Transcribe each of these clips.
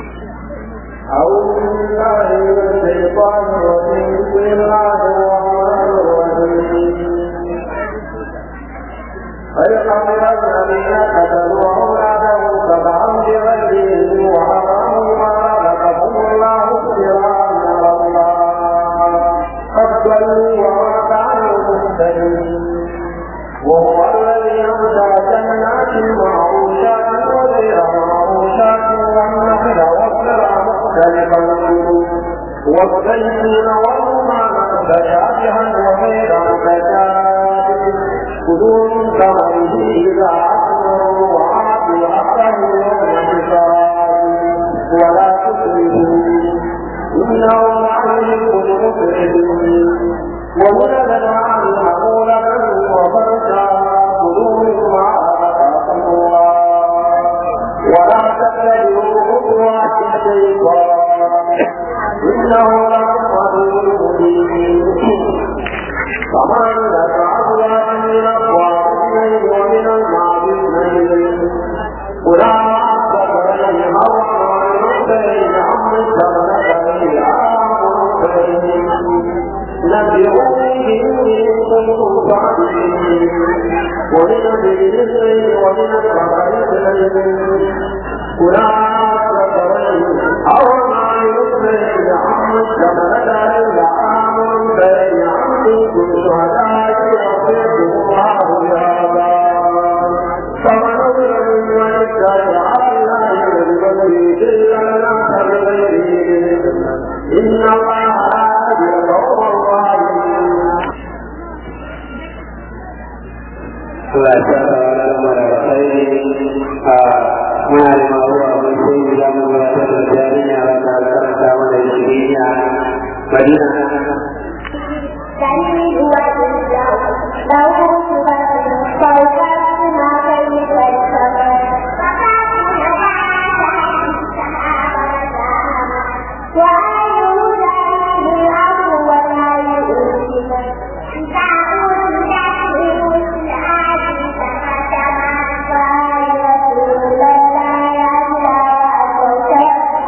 أعوذ بالله من الشيطان الرجيم بسم الله الرحمن الرحيم فيقبل الذين كتبوا أولادهم سبعا بغيرهم وحرموا ما رزقهم الله ابتغاء الله قد ضلوا وما كانوا مهتدين وهو الذي أنشأ جنات معروشات وغير معروشات والنخل والزرع مختلفا والزيتون والرمان متشابها وغير متشابه كلوا من ثمره إذا أثمر وآتوا حقه يوم حسابه ولا تسرفوا إنه لا يحب المسرفين ومن الأنعام حمولة وفرشا كلوا مما رزقكم الله ولا تتبعوا خطوات الشيطان إنه لكم عدو مبين ثمانية أزواج من أقوام اثنين ومن المعز اثنين قل أعلم حرم المرسلين أم الشمسين نبئوني إن كنتم صادقين ومن الرزق ومن الخبائث قل أعلم أو ما يسرين أم الشمسين لآمن بين عنكم شهداء يصيبهم الله بهذا فمن أظلم ممن افترى على الله بالبغي إلا الناس بغيره إن الله هادي القوم الظالمين Allah ya sa da wani mara alkhairi a muna da maruwa mun sai mu za mu gabatar da jarinya wanda aka karanta mana shiriya Madina تلميذ وإنه له صفة فوقات ما كيف السماء وأيه ذلك الأمر ولا يؤذن تعود تحرم العاد فكما قال رسول الله يا وأتوكل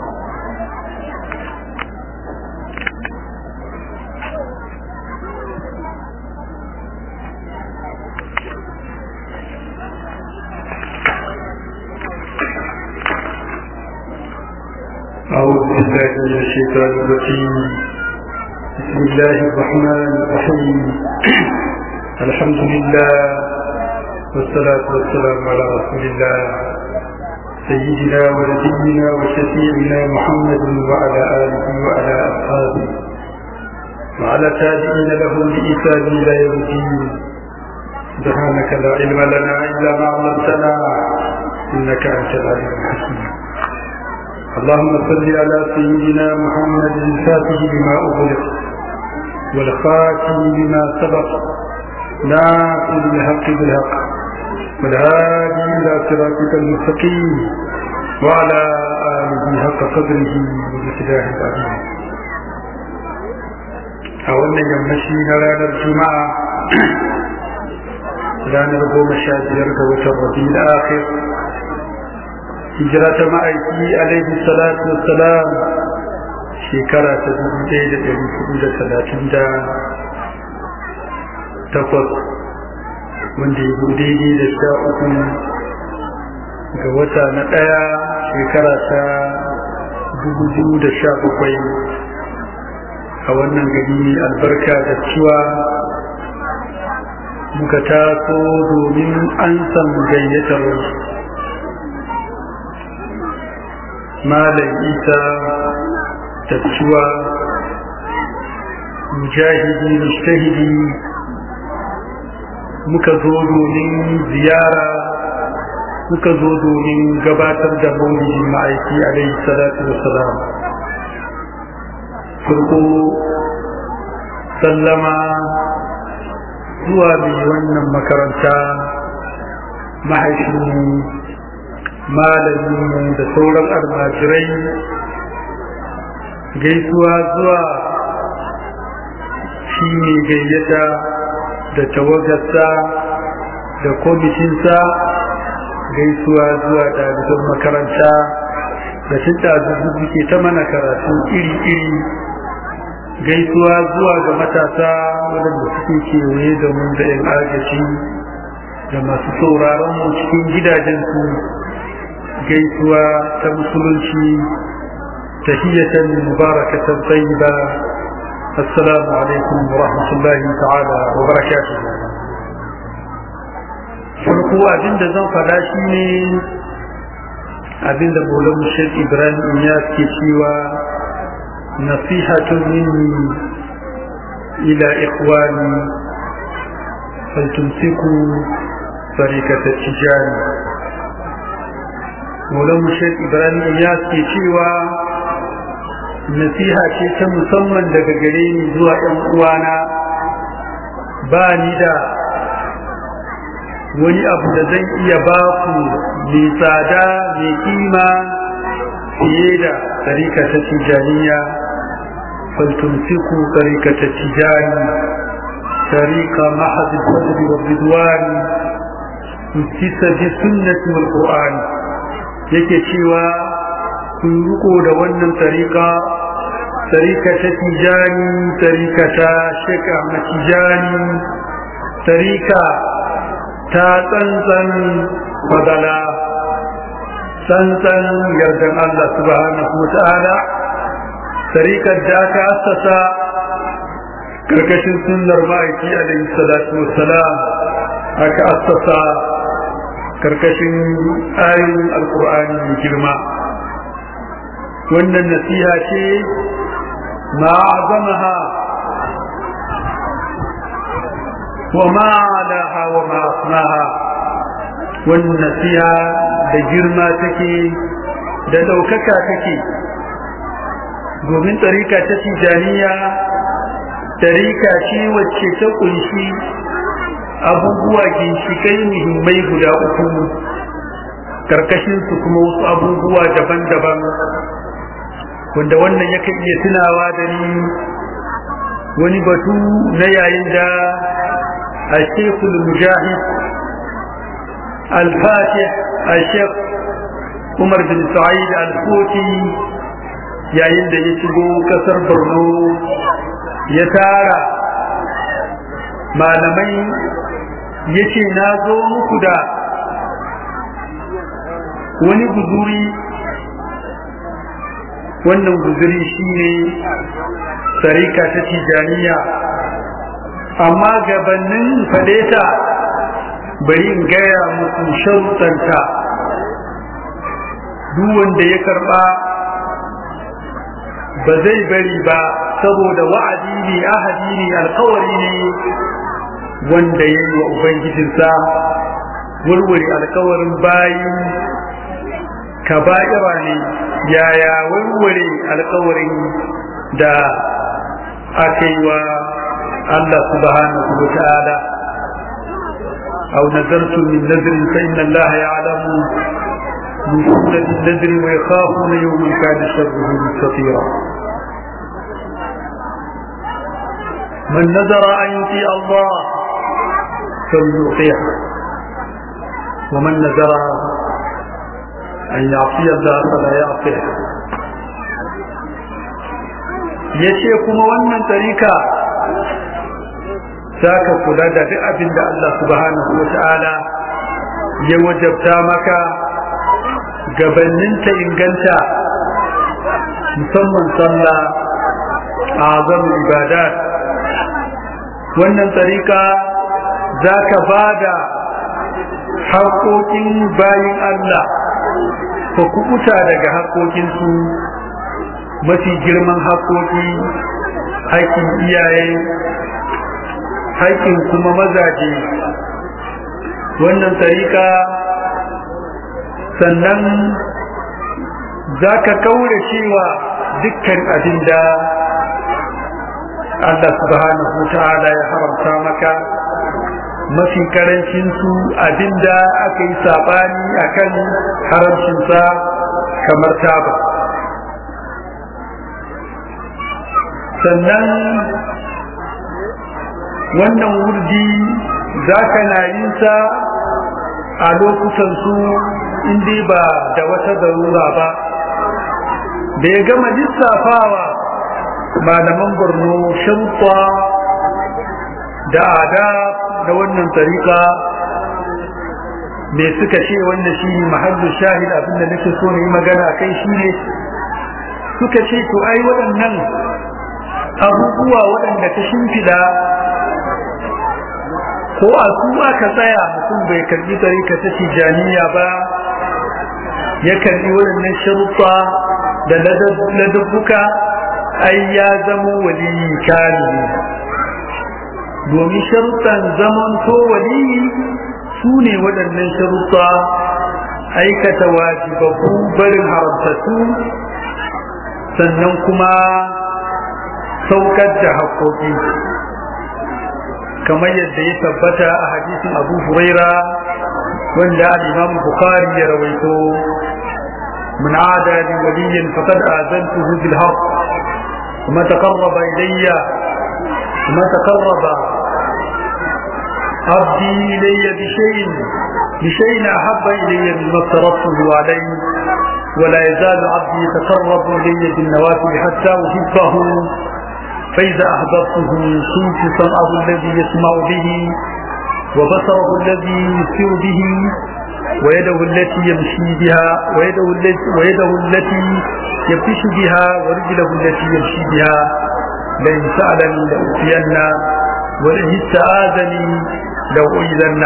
أعوذ بالله من الشيطان الرجيم بسم الله الرحمن الرحيم الحمد لله والصلاة والسلام على رسول الله سيدنا ونبينا وشفيعنا محمد وعلى آله وعلى أصحابه وعلى تابعين له بإحسان إلى يوم الدين سبحانك لا علم لنا إلا ما علمتنا إنك أنت العليم الحكيم اللهم صل على سيدنا محمد الفاتح لما أغلق والخاتم لما سبق ناصر الحق بالحق والهادي إلى صراطك المستقيم وعلى آله حق قدره ومقداره العظيم a wannan yammaci na ranar juma'a ranar goma sha biyar ga watan rabi da akhir hijira ta ma'aiki alaihi salatu wassalam shekara ta dubu ɗaya da ɗari hudu da talatin da takwas wanda ya daidai da sha uku ga wata na ɗaya shekara ta dubu biyu da sha bakwai a wannan gari albarka da cewa muka taso domin an san gayyatar malam isa tattuwa mujahidi mustahidi muka zo domin ziyara muka zo domin gabatar da maulidin ma'aiki alaihi salatu wassalam farko sallama zuwa mai wannan makaranta mahaifinmu malaminmu da sauran almajirai gaisuwa zuwa shi ne gayyata da tawagarsa da kwamitinsa gaisuwa zuwa ɗaliban makaranta da tunda zuzu ke ta mana karatu iri-iri gaisuwa zuwa ga matasa waɗanda suke kewaye da mu da yan agaji da masu sauraron mu cikin gidajensu gaisuwa ta musulunci tahiyatan mubarakatan tayyiba assalamu alaikum wa rahmatullahi ta'ala wa barakatuh farko abinda zan faɗa shi ne abinda maulan shek ibrahim ya ke cewa nasihatun minni ila ikhwani faltumsiku tarikata tijani maulan shek ibrahim ya ke cewa nasiha ce ta musamman daga gare ni zuwa 'yan uwana ba ni da wani abu da zan iya ba ku mai tsada mai kima fiye da tarika ta tijaniya faltumsiku tarika ta tijani tarika mahad al-fadl wa ridwan mutisa bi sunnati wal qur'an yake cewa kun riko da wannan tarika tarika ta tijani tarika ta sheka matijani tarika ta tsantsan fadala tsantsan yardan Allah subhanahu wa ta'ala tarikar da aka assasa karkashin sunnar ma'aiki alaihi salatu wassalam aka assasa karkashin ayoyin alkur'ani mai girma wannan nasiha ce ma'azamaha وما علاها وما أصناها والنسيها بجرما تكي da ɗaukaka take domin tarika ta tijaniya tarika ce wacce ta ƙunshi abubuwa ginshikai muhimmai guda uku karkashinsu kuma wasu abubuwa daban-daban wanda wannan yakan iya tunawa da ni wani batu na yayin da الشيخ المجاهد الفاتح الشيخ عمر بن سعيد الفوتي yayin da ya shigo kasar borno ya tara malamai ya ce na zo muku da wani guzuri wannan guzuri shine sarika ta tijaniya amma gabanin fadeta bari in gaya muku sharuɗanta duk wanda ya karɓa ba zai bari ba saboda wa'adi ne ahadi ne alkawari ne wanda ya yi wa ubangijinsa warware alkawarin bayi kaba'ira ne yaya warware alkawarin da aka yi wa الله سبحانه وتعالى أو نذرت من نذر فإن الله يعلم من سنة النذر ويخافون يوما كان شره مستطيرا من نذر أن يطيع الله فليطيعه ومن نذر أن يعصي الله فلا يعصيه yace kuma wannan tarika za ka kula da duk abin da Allah subhanahu wa ta'ala ya wajabta maka gabanin ta inganta musamman sallah a azam ibadat wannan tsarika za ka ba da haƙoƙin bayin Allah ka kubuta daga haƙoƙinsu mafi girman haƙoƙi haƙƙin iyaye haƙƙin kuma mazaje wannan tsarika sannan za ka kaure cewa dukkan abin da Allah subhanahu ta'ala ya haramta maka mafi karancin su abin da aka yi saɓani a kan haramcinsa kamar taba sannan wannan wurdi za ka na yin sa a lokutan su inda ba da wata zarura ba da ya gama lissafawa malaman borno sharuɗa da ada da wannan tariƙa me suka ce wannan shi ne mahallu shahid abinda nake so na yi magana a kai shi ne suka ce to ai waɗannan abubuwa waɗanda ta shimfiɗa ko a su aka tsaya mutum bai karbi tarika ta tijaniya ba ya karbi waɗannan sharuɗa da ladabbuka ai ya zamo waliyi kamili domin sharuɗan zaman to waliyi su ne waɗannan sharuɗa aikata wajibabu barin haramtattu sannan kuma saukar da haƙoƙi kamar yadda ya tabbata a hadisin abu huraira wanda al-imam bukhari ya rawaito من عادى لي وليا فقد آذنته بالحق وما تقرب إلي وما تقرب عبدي إلي بشيء بشيء أحب إلي مما افترضته عليه ولا يزال عبدي يتقرب إلي بالنوافل حتى أحبه فإذا أحببته كنت سمعه الذي يسمع به وبصره الذي يبصر به ويده التي يمشي بها ويده التي, ويده التي يبتش بها ورجله التي يمشي بها لئن سألني لأوتين ولئن استآذني لأؤذن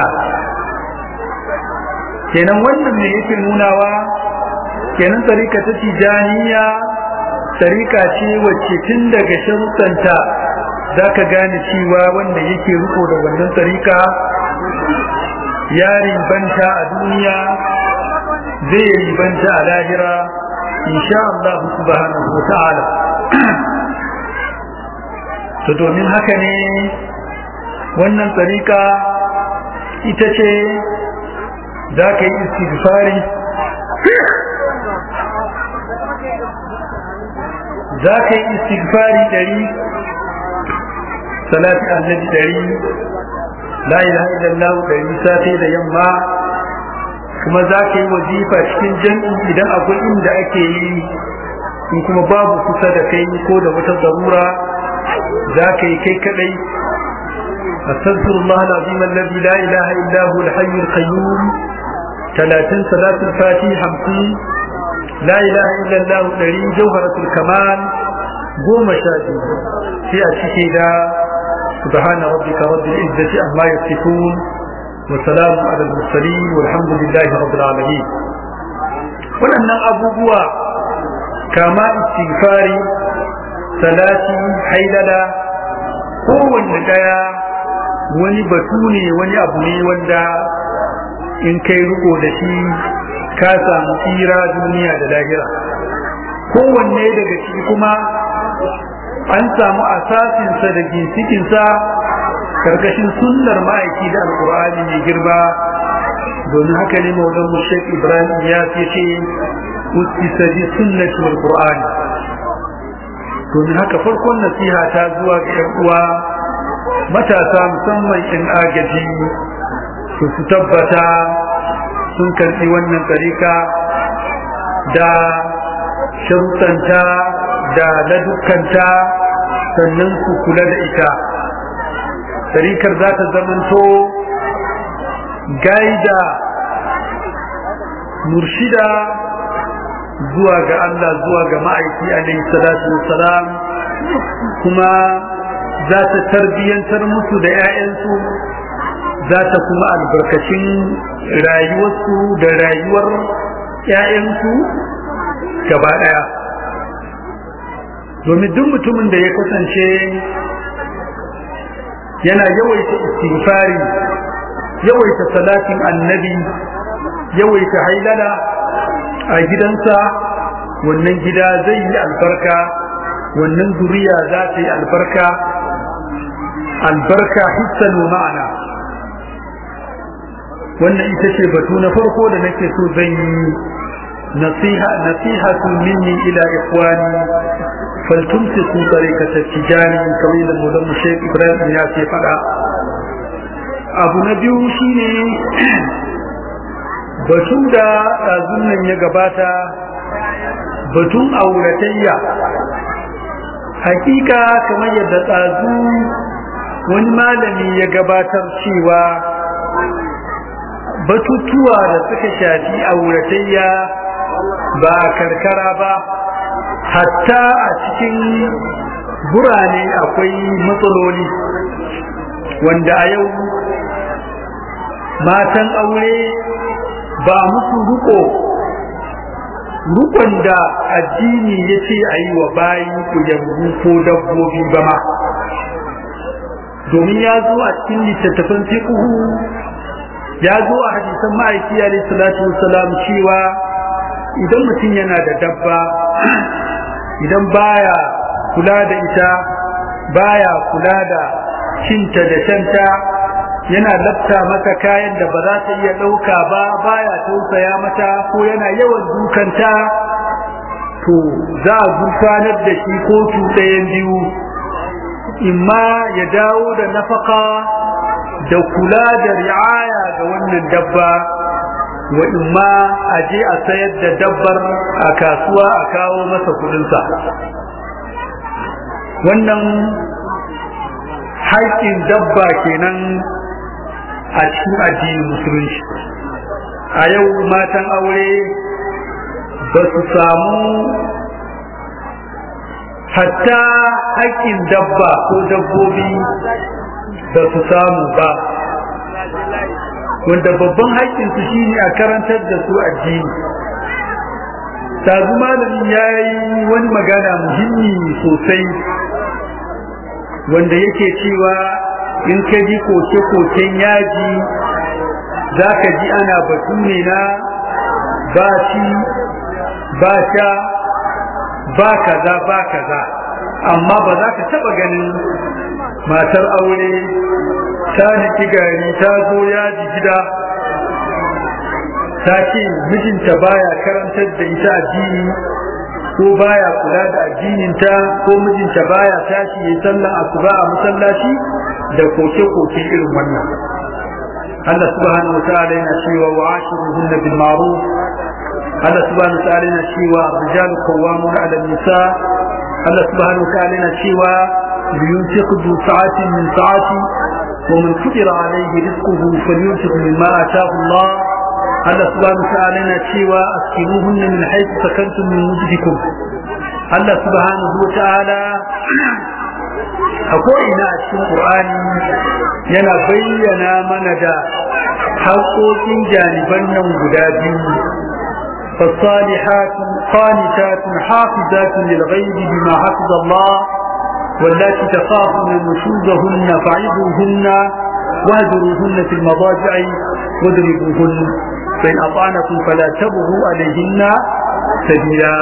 kenan wannan ne yake nunawa kenan tarika ta tijaniya tarika ce wacce tun daga sharuɗanta za ka gane cewa wanda yake riko da wannan tarika ya ribanta a duniya zai ribanta a lahira insha Allah subhanahu wa ta'ala to domin haka ne wannan tsarika ita ce za ka yi istighfari za ka yi istighfari dari salati annabi dari la ilaha illallah dari safe da yamma kuma za ka yi wazifa cikin jam'i idan akwai inda ake yi in kuma babu kusa da kai ko da wata zarura za ka yi kai kadai أستغفر الله العظيم الذي لا إله إلا هو الحي القيوم ثلاثين صلاة الفاتحة خمسين لا إله إلا الله الذي جوهرة الكمال قوم شادي في أشكيدا سبحان ربك رب العزة عما يصفون وسلام على المرسلين والحمد لله رب العالمين waɗannan abubuwa kama istighfari salati hailala kowanne ɗaya wani batu ne wani abu ne wanda in kai riko da shi ka samu tsira duniya da lahira kowanne daga ciki kuma an samu asasinsa da ginsikinsa karkashin sunnar ma'aiki da alkur'ani mai girma domin haka ne maulan mushek ibrahim ya ce ce ustasa bi sunnati wal qur'ani domin haka farkon nasiha ta zuwa ga yan uwa matasa musamman in agaji su su tabbata sun karɓi wannan tsarika da sharuɗanta da ladukanta sannan su kula da ita tarikar za ta zamanto gaida murshida zuwa ga Allah zuwa ga ma'aiki alaihi salatu wassalam kuma za ta tarbiyyantar musu da 'ya'yansu za ta kuma albarkacin rayuwarsu da rayuwar 'ya'yansu gaba ɗaya domin duk mutumin da ya kasance yana yawaita istighfari yawaita salatin annabi yawaita hailala a gidansa wannan gida zai yi albarka wannan zuriya za ta yi albarka albarka hissan wa ma'ana wannan ita ce batu na farko da nake so zan yi nasiha nasihatu minni ila ikhwani faltumsiku tariqata tijani kamar da mudan Sheikh Ibrahim ya ce fada abu na biyu shine batu da ɗazun nan ya gabata batun auratayya hakika kamar yadda tsazu wani malami ya gabatar cewa batutuwa da suka shafi auratayya ba a karkara ba hatta a cikin burane akwai matsaloli wanda a yau matan aure ba musu ruko rukon da addini ya ce a yi wa bayi ku yambu ko dabbobi ba ma domin ya zo a cikin littattafan fiqhu ya zo a hadisan ma'aiki alayhi salatu wassalam cewa idan mutum yana da dabba idan baya kula da ita baya kula da cinta da shanta yana lafta mata kayan da ba za ta iya ɗauka ba baya tausaya mata ko yana yawan dukanta to za a gurfanar da shi kotu ɗayan biyu imma ya dawo da nafaka da kula da ri'aya ga wannan dabba wa imma a je a sayar da dabbar a kasuwa a kawo masa kudinsa wannan haƙƙin dabba kenan a cikin addinin musulunci a yau matan aure ba su samu hatta haƙƙin dabba ko dabbobi ba su samu ba wanda babban haƙƙinsu shine a karantar da su addini tazu malamin ya yi wani magana muhimmi sosai wanda yake cewa in ka ji koke-koken yaji za ka ji ana batu ne na ba ci ba sha ba kaza ba kaza amma ba za ka taba ganin matar aure ta niki gari ta zo yaji gida ta ce mijinta baya karantar da ita addini ko baya kula da addininta ko mijinta baya tashi ya sallan asuba a masallaci da koke-koke irin wannan Allah subhanahu wa ta'ala yana cewa wa ashiruhunna bil ma'ruf Allah subhanahu wa ta'ala yana cewa rijalu qawwamuna 'ala nisa Allah subhanahu wa ta'ala yana cewa liyunfiq du sa'atin min sa'ati wa man qadira 'alayhi rizquhu falyunfiq mimma ataahu Allah Allah subhanahu wa ta'ala yana cewa askinuhunna min haythu sakantum min wujdikum Allah subhanahu wa ta'ala a ko'ina a cikin Qur'ani yana bayyana mana da haƙoƙin janiban nan guda biyu فالصالحات قانتات حافظات للغيب بما حفظ الله واللاتي تخافون نشوزهن فعظوهن واهجروهن في المضاجع واضربوهن فإن أطعنكم فلا تبغوا عليهن سبيلا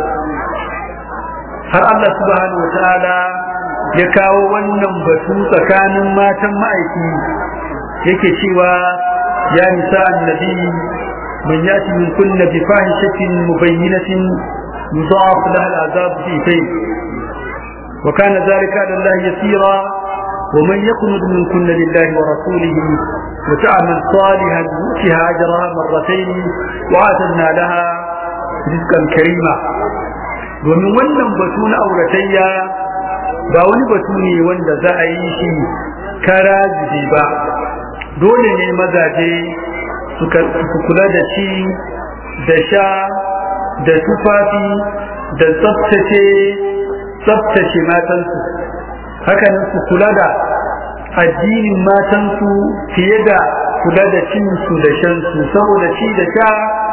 har Allah subhanahu wataala ya kawo wannan batu tsakanin matan ma'aiki yake cewa ya nisa annabi man yati min kunna bi fahishatin mubayyinatin yudha'af laha al'azab fi tayn wa kana dhalika ala Allah yasira ومن يقنط من كن لله ورسوله وتعمل صالحا نؤتها اجرها مرتين واعتدنا لها رزقا كريما domin wannan batu na auratayya ba wani batu ne wanda za a yi shi kara ba dole ne mazaje su kula da shi da sha da tufafi da tsaftace tsaftace matansu hakanan su kula da addinin matansu fiye da kula da cinsu da shansu saboda ci da sha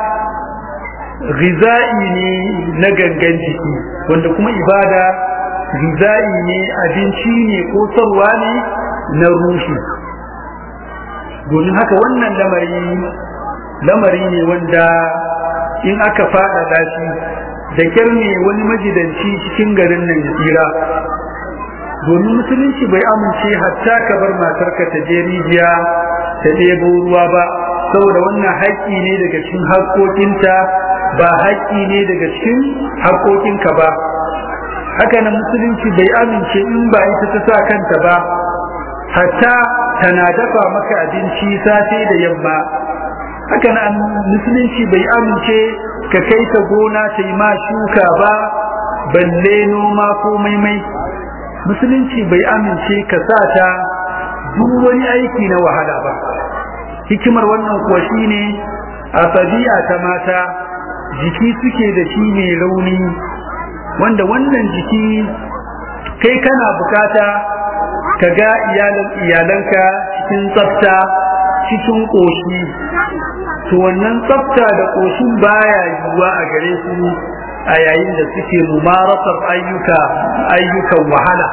giza'i ne na gangan jiki wanda kuma ibada giza'i ne abinci ne ko sarwa ne na ruhi domin haka wannan lamari lamari ne wanda in aka faɗaɗa shi da kyar ne wani majidanci cikin garin nan ya tsira domin musulunci bai amince hatta ka bar matarka ta je rijiya ta ɗebo ruwa ba saboda wannan haƙƙi ne daga cikin haƙƙoƙinta ba haƙƙi ne daga cikin haƙƙoƙinka ba haka nan musulunci bai amince in ba ita ta sa kanta ba hatta tana dafa maka abinci safe da yamma haka nan musulunci bai amince ka kai ta gona ta yi ma shuka ba balle noma ko maimai musulunci bai amince ka sa ta duk wani aiki na wahala ba hikimar wannan kuwa shine a tabi'a ta mata jiki suke da shi mai rauni wanda wannan jiki kai kana bukata ka ga iyalanka cikin tsafta cikin ƙoshi to wannan tsafta da ƙoshin baya yiwuwa a gare su a yayin da suke mumarasar ayyuka ayyukan wahala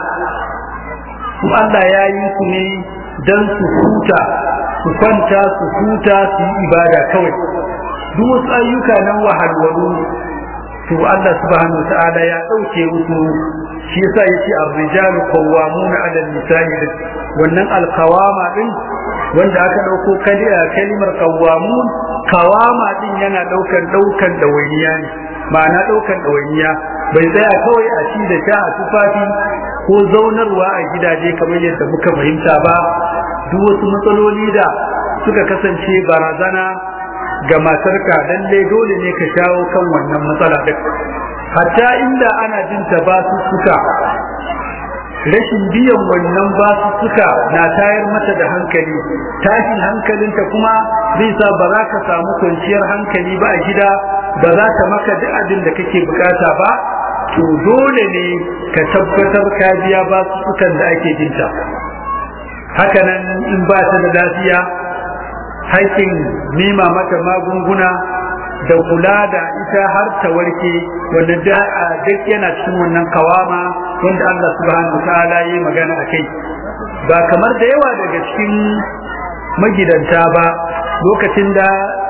su Allah ya yi su ne don su huta su kwanta su huta su yi ibada kawai duk wasu ayyuka nan wahalwalu to Allah subhanahu wa ta'ala ya ɗauke musu shi yasa yace ar-rijalu qawwamuna 'ala an-nisa'i wannan al-qawama din wanda aka dauko kalimar qawwamun qawama din yana daukan daukan dawainiya ne ma'ana daukan dawainiya bai tsaya kawai a ci da sha a tufafi ko zaunarwa a gidaje kamar yadda muka fahimta ba duk wasu matsaloli da suka kasance barazana ga matarka lalle dole ne ka shawo kan wannan matsala duk hatta inda ana jin ta ba su suka rashin biyan wannan ba su suka na tayar mata da hankali tashin hankalinta kuma zai sa ba za ka samu kwanciyar hankali ba a gida ba za ta maka duk abin da kake bukata ba to dole ne ka tabbatar ka biya ba su sukan da ake jinta hakanan in ba ta da lafiya haƙƙin nema mata magunguna da kula da ita har ta warke wanda duk yana cikin wannan kawama wanda Allah subhanahu ta'ala yi magana a kai ba kamar da yawa daga cikin magidanta ba lokacin da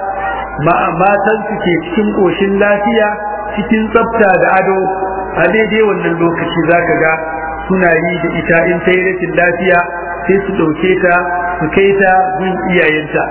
matan su ke cikin ƙoshin lafiya cikin tsafta da ado a daidai wannan lokaci zaka ga suna yi da ita in ta yi rashin lafiya sai su ɗauke ta su kai ta gun iyayenta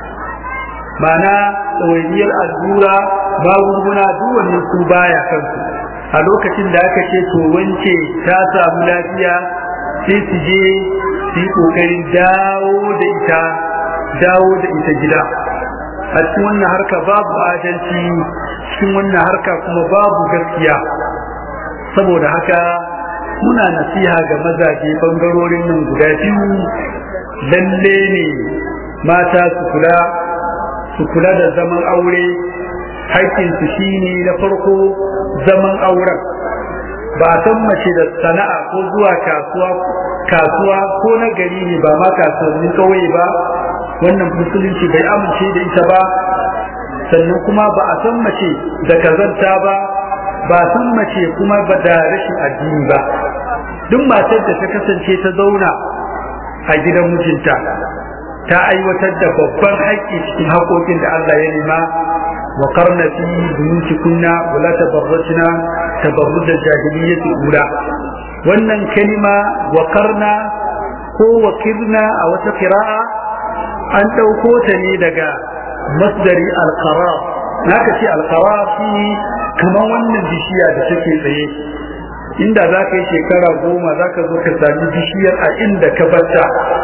ma'ana ɗawainiyar allura magunguna duk wannan su baya kansu a lokacin da aka ce to wance ta samu lafiya sai su je su yi ƙoƙarin dawo da ita dawo da ita gida a cikin wannan harka babu adalci cikin wannan harka kuma babu gaskiya saboda haka muna nasiha ga mazaje bangarorin nan guda biyu lalle ne mata su kula su kula da zaman aure haƙƙinsu shine na farko zaman auren ba a san mace da sana'a ko zuwa kasuwa kasuwa ko na gari ne ba ma kasuwannin ƙauye ba wannan musulunci bai amince da ita ba sannan kuma ba a san mace da kazanta ba ba san mace kuma ba da rashin addini ba duk matar da ta kasance ta zauna a gidan mijinta ta aiwatar da babban haƙƙi cikin haƙoƙin da Allah ya nema wa qarna fi buyutikunna wa la tabarrajna tabarruj al-jahiliyyah ula wannan kalima wa qarna ko wa kirna a wata qira'a an ɗauko ta ne daga masdari al-qarar naka ce al-qarar shi kamar wannan bishiya da take tsaye inda za ka yi shekara goma za ka zo ka sami bishiyar a inda ka bata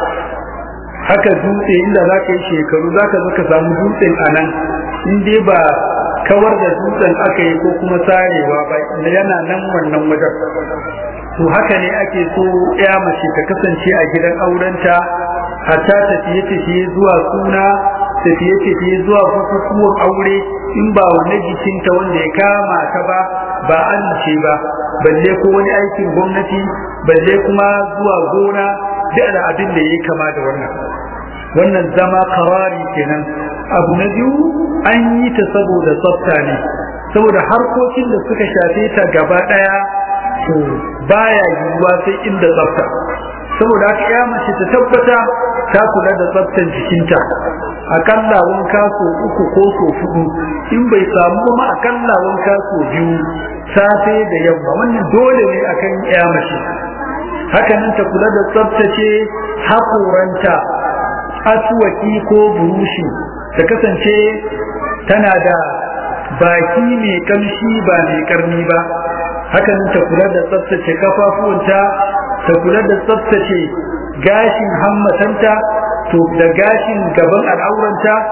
haka dutse inda za ka yi shekaru za ka zo ka samu dutsen a nan in dai ba kawar da dutsen aka yi ko kuma sarewa ba yana nan wannan wajen to haka ne ake so ya mace ta kasance a gidan aurenta hatta tafiye-tafiye zuwa suna tafiye-tafiye zuwa bukukuwan aure in ba wani jikinta wanda ya kama ta ba ba an ce ba balle ko wani aikin gwamnati balle kuma zuwa gona da da abin da ya kama da wannan wannan zama karari kenan abu na biyu an yi ta saboda tsafta ne saboda harkokin da suka shafe ta gaba daya to baya yiwuwa sai inda tsafta saboda haka ya mace ta tabbata ta kula da tsaftan jikinta akalla wanka so uku ko so hudu in bai samu kuma akalla wanka so biyu safe da yamma wannan dole ne akan ya mace haka nan ta kula da tsaftace hakoranta asuwaki ko burushi ta kasance tana da baki mai kamshi ba mai karni ba haka nan ta kula da tsaftace kafafuwanta ta kula da tsaftace gashin hammatanta to da gashin gaban al'auranta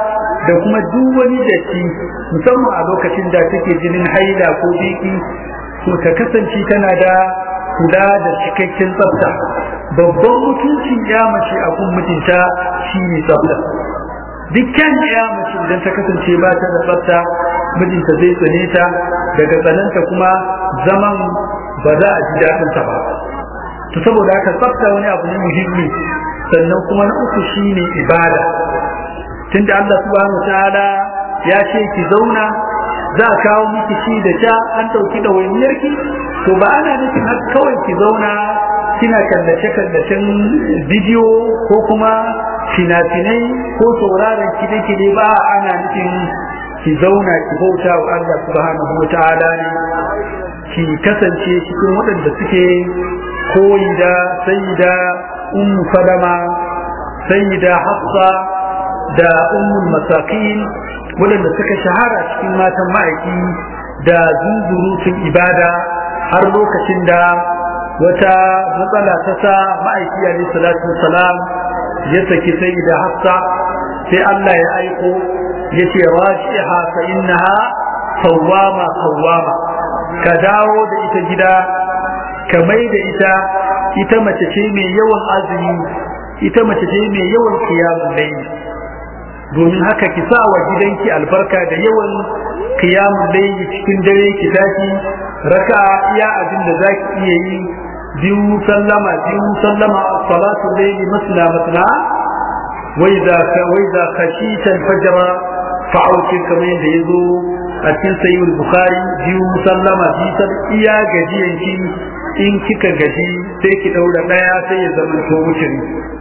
da kuma duk wani datti musamman a lokacin da take jinin haila ko biki to ta kasance tana da kula da cikakken tsafta babban mutuncin ya mace a kun mutunta shine tsafta dukkan ya mace idan ta kasance ba ta da tsafta mijinta zai tsane ta daga tsananta kuma zaman ba za a ji daɗinsa ba to saboda haka tsafta wani abu ne muhimmi sannan kuma na uku shine ibada tunda Allah subhanahu wataala ya ce ki zauna za a kawo miki shi da sha an ɗauki ɗawainiyarki to ba ana nufin har kawai ki zauna kina kallace kallacen bidiyo ko kuma fina-finai ko sauraron kide-kide ba ana nufin ki zauna ki bauta wa Allah subhanahu wataala ne ki kasance cikin waɗanda suke koyi da sayyida ummu salama sayyida hafsa da ummul masakin waɗanda suka shahara cikin matan ma'aiki da zunzurutun ibada har lokacin da wata matsala ta sa ma'aiki alaihi salatu salam ya saki sayyida hafsa sai Allah ya aiko ya ce rajiha fa innaha sawwama sawwama ka dawo da ita gida ka mai da ita ita mace ce mai yawan azumi ita mace ce mai yawan kiyamun layli domin haka ki sa wa gidanki albarka da yawan kiyamun layli cikin dare ki tashi raka iya abin da zaki iya yi biyu sallama biyu sallama salatu layli masna masna wai za ka wai za ka shi fajr fa'auki kamar yadda yazo a cikin sayyid bukhari biyu sallama biyu iya gajiyan ki in kika gaji sai ki daura daya sai ya zama to wucin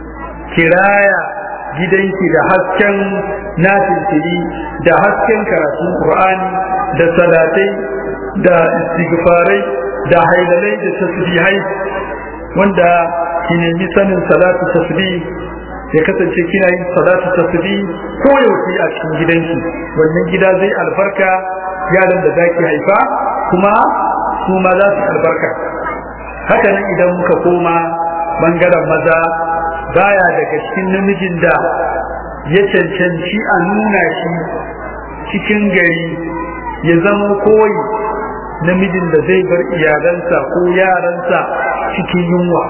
kiraya gidanki da hasken nafilfili da hasken karatun qur'ani da salatai da istighfarai da hailalai da tasbihai wanda ki nemi sanin salatu tasbih ya kasance kina yin salatu tasbih ko yaushe a cikin gidanki wannan gida zai albarka yaran da zaki haifa kuma su ma za su albarka haka nan idan muka koma bangaren maza baya daga cikin namijin da ya cancanci a nuna shi cikin gari ya zama koyi namijin da zai bar iyalansa ko yaransa cikin yunwa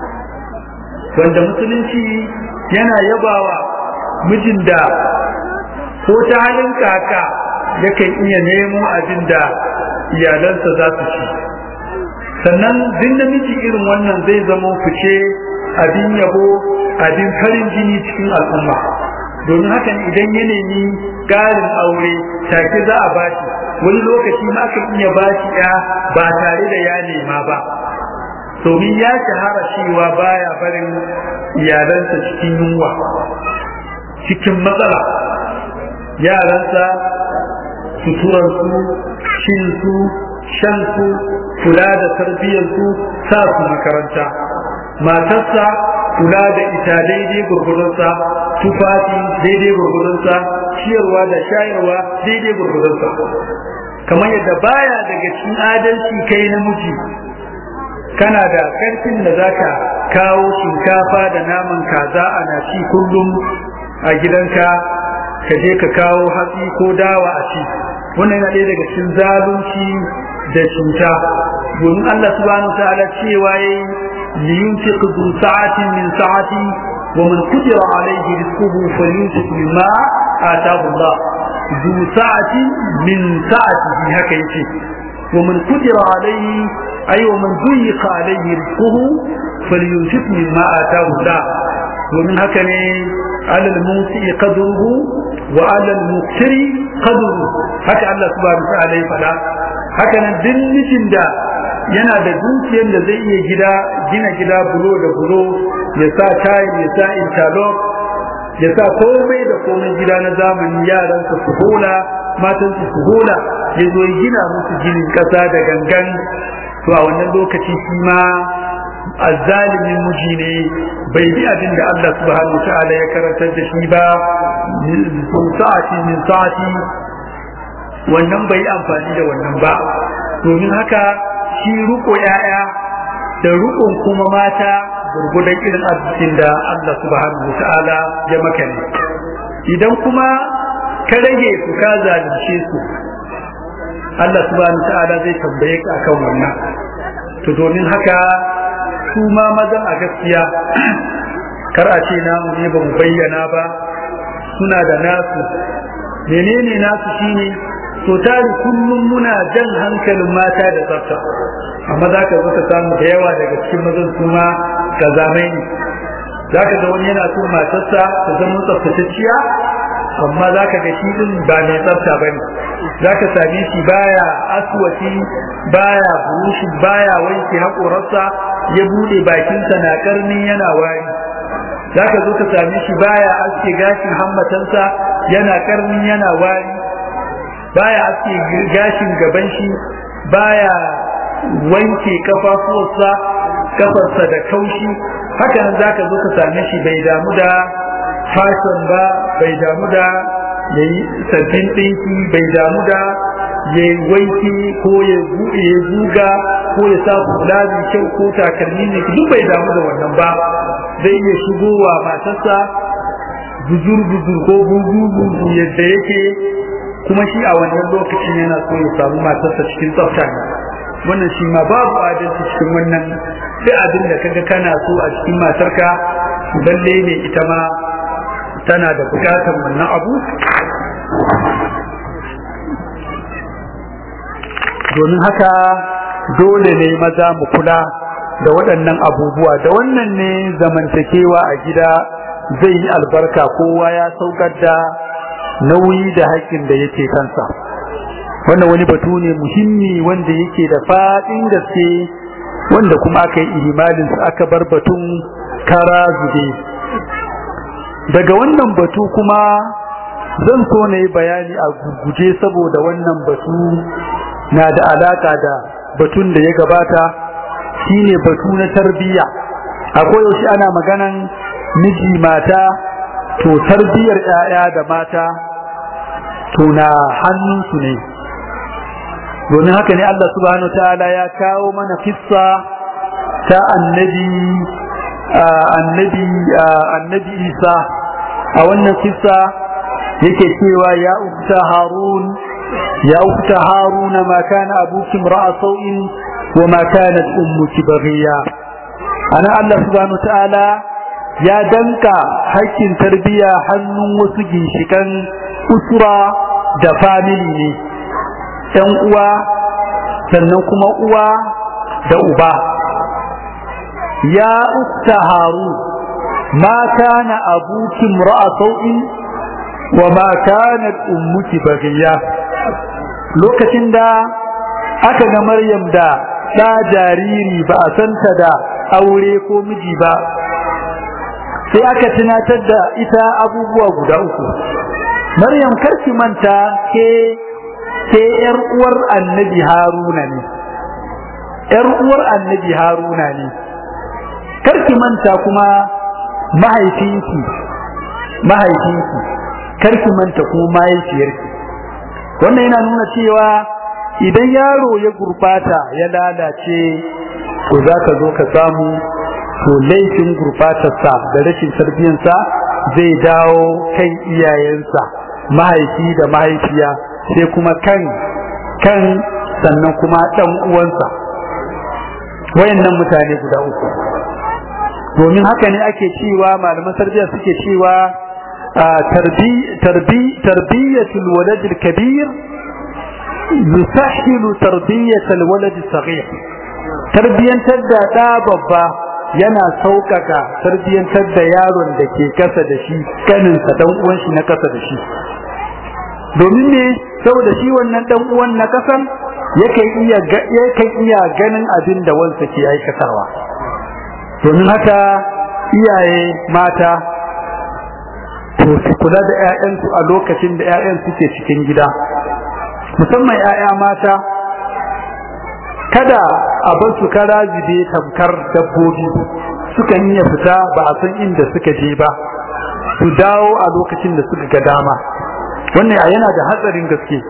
wanda musulunci yana yabawa mijin da ko ta halin kaka yakan iya nemo abin da iyalansa za su ci sannan duk namiji irin wannan zai zama fice abin yabo abin farin jini cikin al'umma domin hakan idan ya nemi ƙarin aure take za a bashi wani lokaci ma aka iya bashi ya ba tare da ya nema ba domin ya shahara cewa baya barin iyalansa cikin yunwa cikin matsala yaransa suturarsu shinsu shansu kula da tarbiyyarsu sa su makaranta matarsa kula da ita daidai gurgurunsa tufafi daidai gurgurunsa ciyarwa da shayarwa daidai gurgurunsa kamar yadda baya daga cikin adalci kai namiji kana da karfin da zaka kawo shinkafa da naman kaza ana ci kullum a gidanka ka je ka kawo hatsi ko dawa a ci wannan yana ɗaya daga cikin zalunci da cuta domin Allah subhanahu ta'ala cewa yayi liyunfiq du sa'atin min sa'ati wa man qadira alayhi rizquhu falyunfiq mimma ataahu Allah du sa'atin min sa'atihi haka yace wa man qadira alayhi ay wa man duyiqa alayhi rizquhu falyunfiq mimma ataahu Allah domin haka ne alal musi qadruhu wa alal muqtiri qadruhu haka Allah subhanahu wa ta'ala ya faɗa haka nan duk mijin da yana da dukiyar da zai iya gida gina gida bulo da bulo ya sa tayi ya sa interlock ya sa komai da komai gida na zamani yaran su su hula matan su su hula ya zo ya gina musu ginin kasa da gangan to a wannan lokaci shi ma azzalimin miji ne bai bi abin da Allah subhanahu wa ta'ala ya karantar da shi ba sa'ati min sa'ati wannan bai amfani da wannan ba domin haka shi ruko yaya da rukun kuma mata gurgudan irin arzikin da Allah subhanahu ta'ala ya maka ne idan kuma ka rage su ka zalunce su Allah subhanahu ta'ala zai tambaye ka akan wannan to domin haka su ma mazan a gaskiya kar a ce namu ne ba mu bayyana ba suna da nasu menene nasu shine to tari kullum muna jan hankalin mata da tsafta amma za ka zo ka samu da yawa daga cikin mazan su ma kazamai ne za ka ga wani yana so matarsa ta zama tsaftatacciya amma za ka ga shi din ba mai tsafta ba ne za ka same shi baya aswaki baya burushi baya wanke haƙorarsa ya buɗe bakinsa na ƙarni yana wari za ka zo ka same shi baya aske gashin hammatansa yana ƙarni yana wari baya aske gashin gaban shi baya wanke kafafuwarsa kafarsa da kaushi haka nan zaka zo ka same shi bai damu da fashion ba bai damu da yayi sabbin ɗinki bai damu da ya wanki ko ya buɗe ya zuga ko ya sa hula mai kyau ko takalmi ne duk bai damu da wannan ba zai iya shigowa matarsa buzur buzur ko bugu bugu yadda yake kuma shi a wannan lokacin yana so ya samu matarsa cikin tsafta ne wannan shi ma babu adalci cikin wannan sai abin da kaga kana so a cikin matarka lalle ne ita ma tana da bukatar wannan abu domin haka dole ne maza mu kula da waɗannan abubuwa da wannan ne zamantakewa a gida zai yi albarka kowa ya saukar da nauyi da haƙƙin da yake kansa wannan wani batu ne muhimmi wanda yake da faɗin gaske wanda kuma aka yi ihimalin aka bar batun kara zube daga wannan batu kuma zan so na yi bayani a guje saboda wannan batu na da alaka da batun da ya gabata shine batu na tarbiyya akwai yaushe ana maganan miji mata to tarbiyyar 'ya'ya da mata to na hannunsu ne domin haka ne Allah subhanahu ta'ala ya kawo mana kissa ta annabi annabi annabi Isa a wannan kissa yake cewa ya ukta harun ya ukta harun ma kana abuki ra'a sau'in wa ma kanat ummuki baghiya ana Allah subhanahu ta'ala ya danka hakkin tarbiya hannun wasu ginshikan usura da family ne ‘yan uwa sannan kuma uwa da uba ya ukta haru ma kana abuki ra'a sau'in wa ma kanat ummuki baghiya lokacin da aka ga Maryam da ɗa jariri ba a santa da aure ko miji ba sai aka tunatar da ita abubuwa guda uku Maryam karki manta ke ke ‘yar uwar annabi Haruna ne, ‘yar uwar annabi Haruna ne, karki manta kuma mahaifinki, mahaifinki, karki manta kuma mahaifiyarki. Wannan yana nuna cewa idan yaro ya gurbata ya lalace, to za ka zo ka samu to laifin gurbatarsa da rashin tarbiyyansa zai dawo kan iyayensa, mahaifi da mahaifiya. sai kuma kan kan sannan kuma ɗan uwansa wayannan mutane guda uku domin haka ne ake cewa malaman tarbiyya suke cewa tarbi tarbi tarbiyatul walad kabir yusahhilu tarbiyatul walad saghir tarbiyantar da ɗa babba yana sauƙaƙa tarbiyantar da yaron da ke kasa da shi kaninsa dan uwan shi na kasa da shi domin ne saboda shi wannan dan uwan na kasan yakan iya yakan iya ganin abin da wansa ke aikatawa domin haka iyaye mata to su kula da ƴaƴansu a lokacin da ƴaƴan suke cikin gida musamman ƴaƴa mata kada a bar su kara zube tamkar dabbobi sukan iya fita ba a san inda suka je ba su dawo a lokacin da suka ga dama wannan yana da hatsarin gaske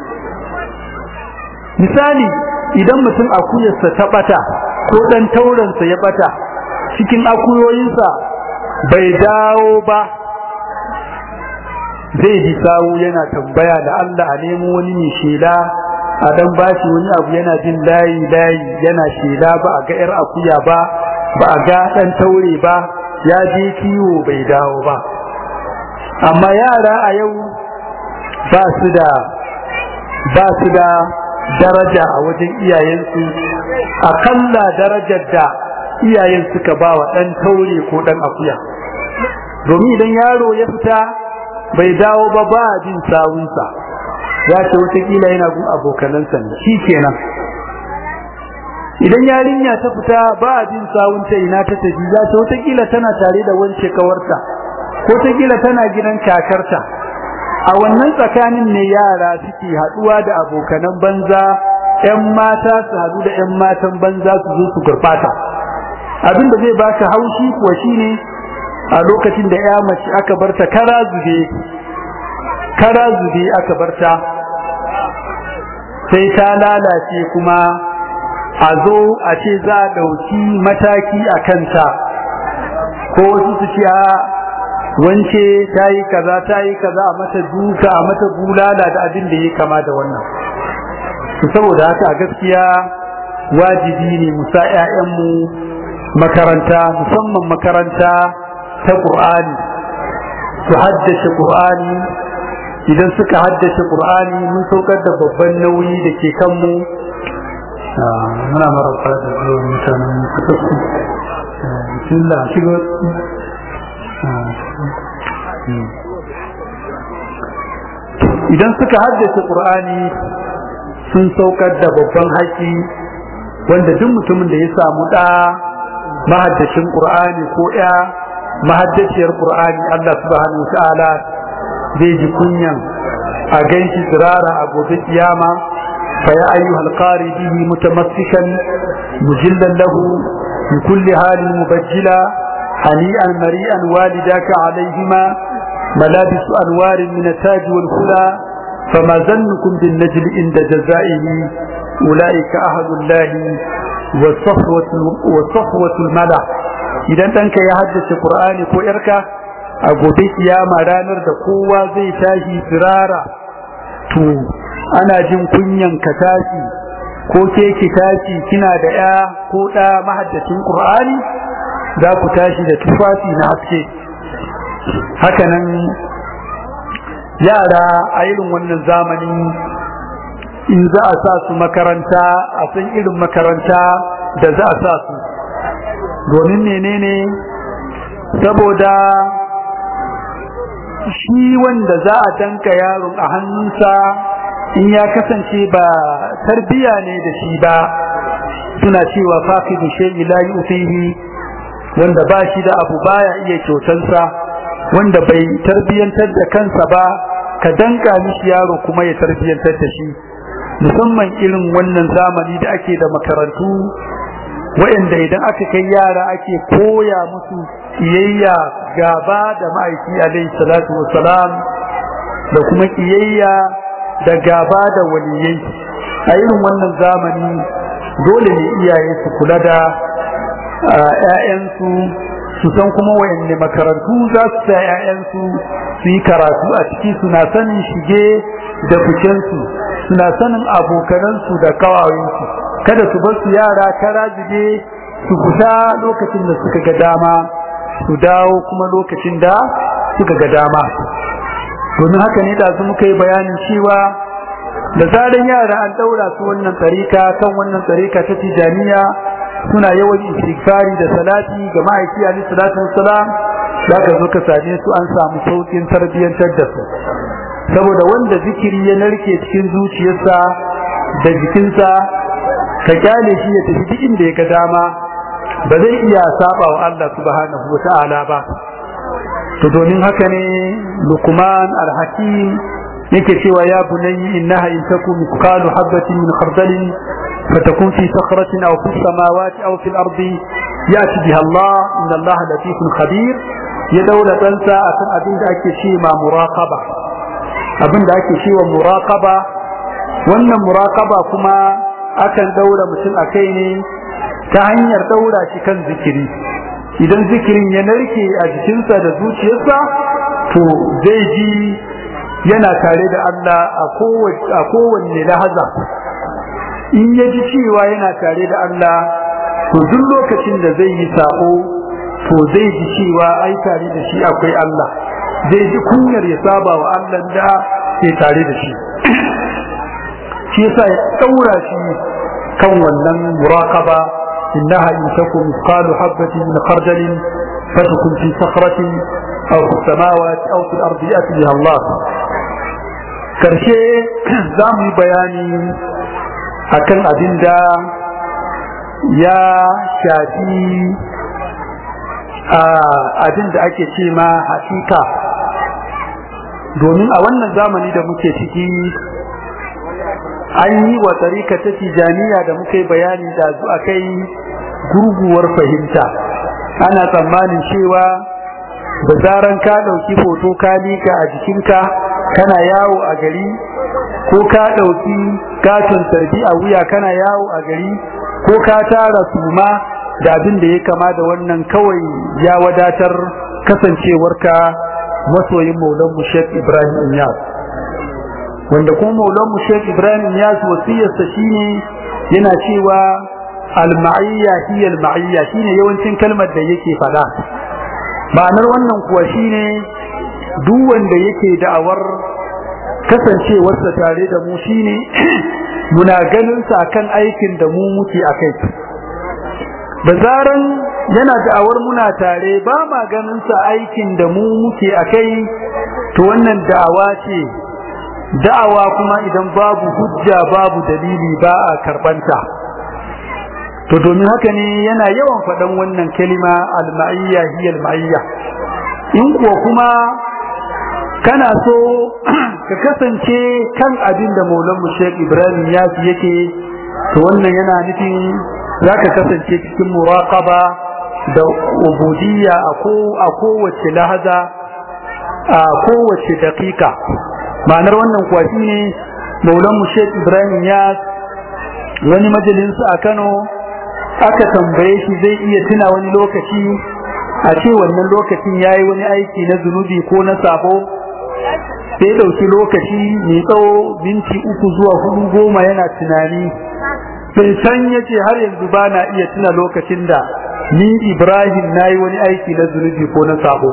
misali idan mutum akuyarsa ta bata ko dan tauransa ya bata cikin akuyoyinsa bai dawo ba zai ji sawu yana tambaya da Allah a nemo wani mai shela a dan bashi wani abu yana jin layi layi yana shela ba a ga yar akuya ba ba a ga dan taure ba ya je kiwo bai dawo ba amma yara a yau ba su da ba su da daraja a wajen iyayensu akalla darajar da iyayen suka ba wa ɗan taure ko ɗan akuya domin idan yaro ya fita bai dawo ba ba jin sawunsa ya ce watakila yana gun abokanansa ne shi kenan idan yarinya ta fita ba jin sawunta ina ta tafi ya ce watakila tana tare da wance kawarta ko watakila tana gidan kakarta a wannan tsakanin ne yara suke haɗuwa da abokanan banza 'yan mata su haɗu da 'yan matan banza su zo su gurɓata abinda zai baka haushi kuwa shine a lokacin da ya mace aka barta kara zube kara zube aka barta sai ta lalace kuma a zo a ce za a ɗauki mataki a kanta ko wasu su ce wance ta yi kaza ta yi kaza a mata duka a mata bulala da abin da ya kama da wannan saboda haka a gaskiya wajibi ne mu sa 'ya'yanmu makaranta musamman makaranta ta Qur'ani su haddace Qur'ani idan suka haddace Qur'ani mun saukar da babban nauyi da ke kanmu muna marasa da zuwa mutanen kasassu bismillah shigo idan suka haddace Qur'ani sun saukar da babban haƙi wanda duk mutumin da ya samu ɗa mahaddacin Qur'ani ko ya mahaddaciyar Qur'ani Allah subhanahu wataala zai ji kunyan a ganshi tsirara a gobe kiyama fa ya ayyuhal qari bihi mutamassikan mujillan lahu bi kulli halin mubajjila hani'an mari'an walidaka alaihima ملابس أنوار من التاج والهدى فما ظنكم بالنجل عند جزائه أولئك أهل الله والصفوة, والصفوة الملأ idan ɗanka ya haddace Qur'ani ko ‘yarka a gobe kiyama ranar da kowa zai tashi firara to ana jin kunyan ka tashi ko ke ki tashi kina da ‘ya ko ɗa mahaddacin Qur'ani za ku tashi da tufafi na haske hakanan yara a irin wannan zamani in za a sa su makaranta a san irin makaranta da za a sa su domin menene saboda shi wanda za a danka yaron a hannunsa in ya kasance ba tarbiya ne da shi ba suna cewa faqidu shay'i la yufihi wanda ba shi da abu baya iya kyautansa wanda bai tarbiyantar da kansa ba ka danka mishi yaro kuma ya tarbiyantar da shi musamman irin wannan zamani da ake da makarantu wa'anda idan aka kai yara ake koya musu kiyayya gaba da ma'aiki alaihi salatu wassalam da kuma kiyayya da gaba da waliyai a irin wannan zamani dole ne iyaye su kula da ‘ya'yansu su san kuma wayanne makarantu za su sa ‘ya'yansu su yi karatu a ciki suna sanin shige da ficensu suna sanin abokanansu da kawayensu kada su bar su yara kara zube su fita lokacin da suka ga dama su dawo kuma lokacin da suka ga dama domin haka ne da su muka yi bayanin cewa da zaran yara an daura su wannan tsarika kan wannan tsarika ta tijaniya suna yawan istighfari da salati ga ma'aiki ali salatu wassalam zaka zo ka same su an samu saukin tarbiyyantar da su saboda wanda zikiri ya narke cikin zuciyarsa da jikinsa ka kyale shi ya tafi duk inda ya ga dama ba zai iya saba wa Allah subhanahu wata'ala ba to domin haka ne Luqman al-Hakim yake cewa ya bunayyi innaha in takum mithqalu habatin min khardalin fatakun fi sakhratin aw fi samawati aw fi al-ardi yati biha Allah inna Allah latifun khabir ya daura ɗansa akan abin da ake ce ma muraqaba abin da ake cewa muraqaba wannan muraqaba kuma akan daura mutum a kai ne ta hanyar daura shi kan zikiri idan zikirin ya narke a jikinsa da zuciyarsa to zai ji yana tare da Allah a kowanne lahaza in ya ji cewa yana tare da Allah to duk lokacin da zai yi sa'o to zai ji cewa ai tare da shi akwai Allah zai ji kunyar ya saba wa Allah da ke tare da shi shi yasa ya daura shi kan wannan muraqaba innaha in takum mithqalu habatin min khardalin fatakun fi sakhratin aw fi samawati aw fi al-ardi ya'ti biha Allah karshe za mu yi bayani akan abin da ya shafi abin da ake ce ma hakika domin a wannan zamani da muke ciki an yi wa tsarika ta tijaniya da muka yi bayani da zu kai gurguwar fahimta ana tsammanin cewa da zaran ka ɗauki foto ka lika a jikinka kana yawo a gari ko ka ɗauki katon tarbi a wuya kana yawo a gari ko ka tara suma da abin da ya kama da wannan kawai ya wadatar kasancewarka masoyin maulan mu Sheikh Ibrahim Inyas wanda kuma maulan mu Sheikh Ibrahim Inyas wasiyarsa shine yana cewa al-ma'iyya hiya al-ma'iyya shine yawancin kalmar da yake fada ma'anar wannan kuwa shine duk wanda yake da'awar kasancewarsa tare da mu shine muna ganin sa kan aikin da mu muke akai da zaran yana da'awar muna tare ba ma ganin sa aikin da mu muke akai to wannan da'awa ce da'awa kuma idan babu hujja babu dalili ba a karbanta to domin haka ne yana yawan faɗan wannan kalima al-ma'iyya hiya al-ma'iyya in kuwa kuma kana so ka kasance kan abin da maulan Sheikh Ibrahim ya yake to wannan yana nufin zaka kasance cikin muraqaba da ubudiyya a ko a kowace lahaza a kowace daƙiƙa ma'anar wannan kuwa shine maulan Sheikh Ibrahim ya wani majalinsa a Kano aka tambaye shi zai iya tuna wani lokaci a ce wannan lokacin yayi wani aiki na zunubi ko na sabo sai dauki lokaci mai tsawo minti uku zuwa hudu goma yana tunani sai san yace har yanzu ba na iya tuna lokacin da ni Ibrahim nayi wani aiki na zunubi ko na sabo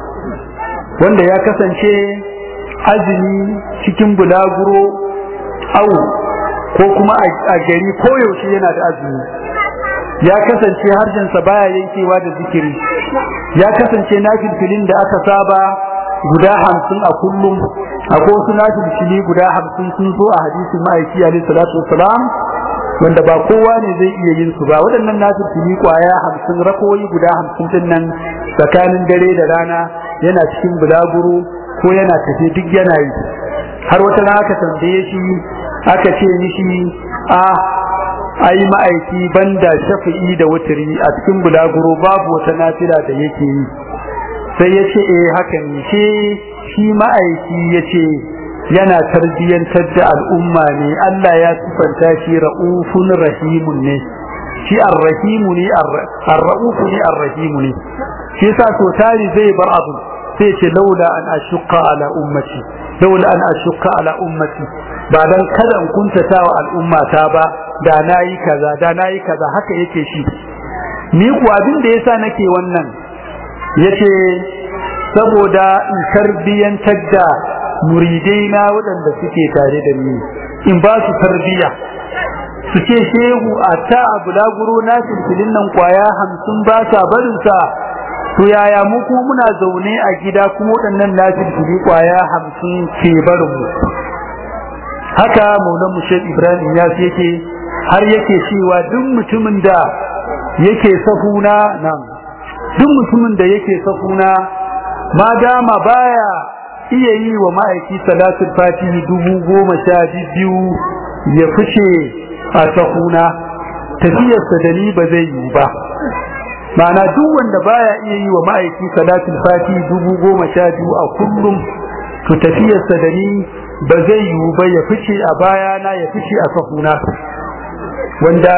wanda ya kasance azumi cikin bulaguro au ko kuma a gari koyaushe yana da azumi ya kasance harshensa baya yankewa da zikiri ya kasance nafilfilin da aka saba guda hamsin a kullum akwai wasu nafilfili guda hamsin sun zo a hadisin ma'aiki alaihi salatu wassalam wanda ba kowa ne zai iya yin su ba waɗannan nafilfili kwaya hamsin rakoyi guda hamsin din nan tsakanin dare da rana yana cikin bulaguro ko yana tafe duk yana yi har wata rana aka tambaye shi aka ce mishi a ai ma'aiki banda shafi'i da wuturi a cikin bulaguro babu wata nafila da yake yi sai ya ce eh haka ne shi shi ma'aiki ya ce yana tarbiyyantar da al'umma ne Allah ya sifanta shi ra'ufun rahimun ne shi ar-rahimu ne ar-ra'ufu ne ar-rahimu ne shi yasa so tari zai bar abu sai ce laula an ashqa ala ummati laula an ashqa ala ummati ba dan kada in kuntata wa al'umma ta ba da nayi kaza da nayi kaza haka yake shi ni ku abin da yasa nake wannan yace saboda in tarbiyantar da muridai na waɗanda suke tare da ni in ba su tarbiya su ce shehu a ta a bulaguro na filfilin nan kwaya hamsin ba sa barinsa to yaya mu ko muna zaune a gida kuma waɗannan na filfili kwaya hamsin ke barin mu haka maulan mu shek ibrahim ya yake har yake cewa duk mutumin da yake safuna nan duk mutumin da yake safuna ma dama baya iya yi wa ma'aiki salatul fatihi dubu goma sha biyu ya fice a safuna tafiyarsa da ni ba zai yi ba ma'ana duk wanda baya iya yi wa ma'aiki salatul fatihi dubu goma sha biyu a kullum to tafiyarsa da ni ba zai yiwu ba ya fice a bayana ya fice a safuna wanda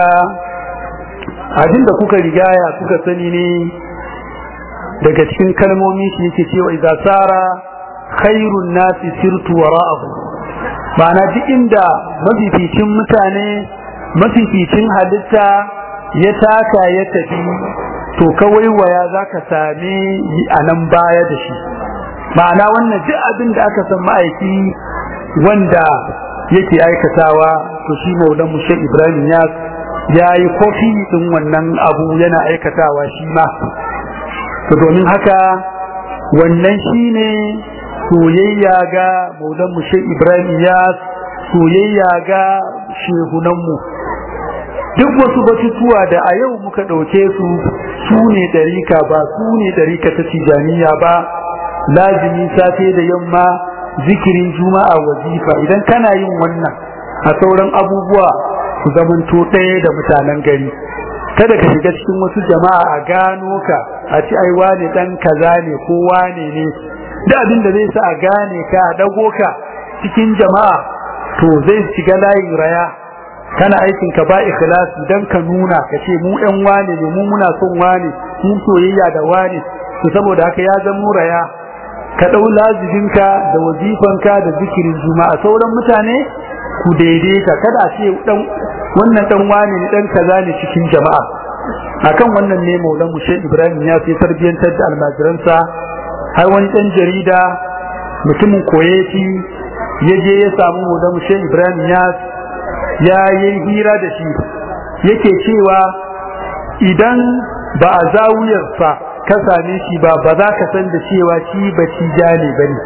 abin da kuka rigaya kuka sani ne daga cikin kalmomi shi yake cewa idza sara khairun nasi sirtu wara'ahu ma'ana duk inda mafificin mutane mafificin halitta ya taka ya tafi to kawai waya zaka same a nan baya da shi ma'ana wannan duk abin da aka san ma'aiki wanda yake aikatawa to shi maulan mushe ibrahim ya ya yi kofi din wannan abu yana aikatawa shi ma to domin haka wannan shine soyayya ga maulan mushe ibrahim ya soyayya ga shehunanmu duk wasu batutuwa da a yau muka ɗauke su su ne ɗarika ba su ne ɗarika ta tijaniya ba lazimi safe da yamma zikirin juma'a wazifa idan kana yin wannan a sauran abubuwa su zamanto ɗaya da mutanen gari kada ka shiga cikin wasu jama'a a gano ka a ci ai wane dan kaza ne ko wane ne da abin da zai sa a gane ka a dago ka cikin jama'a to zai shiga layin raya kana aikin ka ba ikhlasi dan ka nuna ka ce mu ɗan wane ne mu muna son wane mu soyayya da wane to saboda haka ya zama raya ka ɗau lazibinka da wazifanka da zikirin juma'a sauran mutane ku daidaita kada a ce dan wannan dan wane ne dan kaza ne cikin jama'a akan wannan ne maulan mushe ibrahim ya fi tarbiyantar da almajiransa har wani dan jarida mutumin koyeti ya je ya samu maulan mushe ibrahim ya ya yi hira da shi yake cewa idan ba a zawuyarsa ka same shi ba ba za ka san da cewa shi ba ci jane ba ne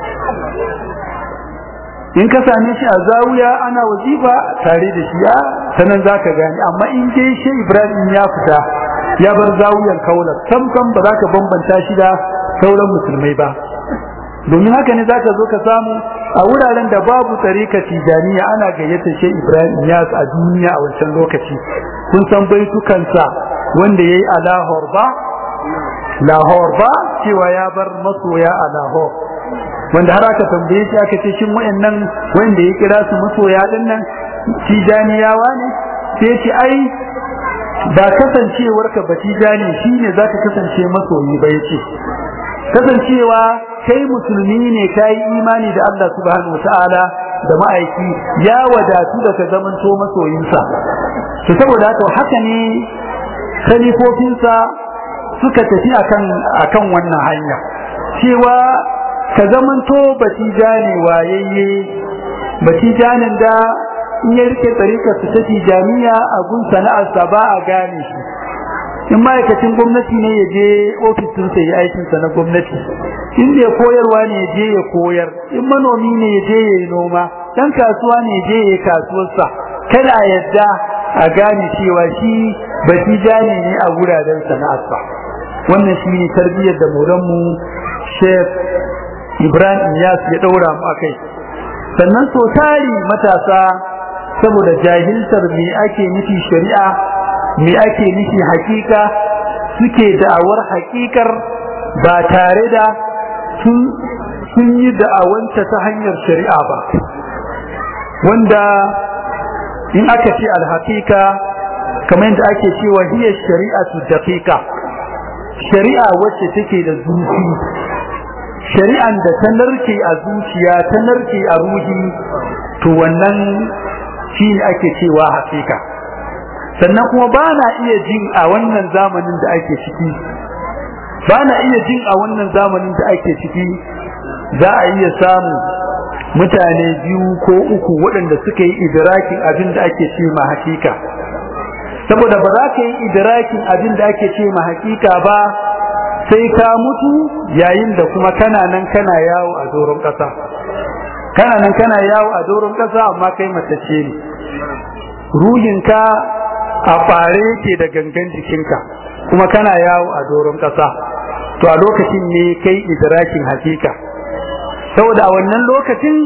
in ka same shi a zawuya ana wazifa tare da shi ya sanan za ka gane amma in dai shi ibrahim ya fita ya bar zawuyan kaular sam sam ba za ka bambanta shi da sauran musulmai ba domin haka ne za ka zo ka samu a wuraren da babu tsarika tijaniya ana gayyata shi ibrahim yas a duniya a wancan lokaci kun san baitukansa wanda ya yi a lahor ba lahor ba cewa ya bar masoya a lahor wanda har aka tambaye shi aka ce shin wayannan wanda ya kira su masoya din nan tijaniyawa ne sai ya ce ai ba kasancewarka ba tijani shine zaka kasance masoyi ba yace kasancewa kai musulmi ne kai imani da Allah subhanahu wataala da ma'aiki ya wadatu da ka zamanto masoyinsa to saboda haka haka ne khalifofinsa suka tafi akan akan wannan hanya cewa ka zamanto batijane wayayye batijanin da in ya rike tsarikar su ta tijaniya a gun sana'arsa ba a gane shi in ma'aikacin gwamnati ne ya je ofisin sa ya aikin sa na gwamnati in da koyarwa ne ya je ya koyar in manomi ne ya je ya yi noma dan kasuwa ne ya je ya yi kasuwarsa kada a yadda a gane cewa shi batijane ne a wuraren sana'arsa wannan shi ne tarbiyyar da mu Sheikh Ibrahim Iyas ya daura mu akai sannan so tari matasa saboda jahiltar me ake nufi shari'a me ake nufi hakika suke da'awar hakikar ba tare da sun yi da'awanta ta hanyar shari'a ba wanda in aka ce alhaƙiƙa kamar yadda ake cewa hiya shari'atu daqiqa shari'a wacce take da zuci shari'an da ta narke a zuciya ta narke a ruhi to wannan shi ne ake cewa haƙiƙa sannan kuma ba na iya jin a wannan zamanin da ake ciki ba na iya jin a wannan zamanin da ake ciki za a iya samu mutane biyu ko uku waɗanda suka yi idrakin abin da ake ce ma hakika saboda ba za ka yi idrakin abin da ake ce ma hakika ba sai ka mutu yayin da kuma kana nan kana yawo a doron ƙasa kana nan kana yawo a doron ƙasa amma kai matacce ne ruhinka a ɓare yake da gangan jikinka kuma kana yawo a doron ƙasa to a lokacin ne kai idrakin hakika saboda a wannan lokacin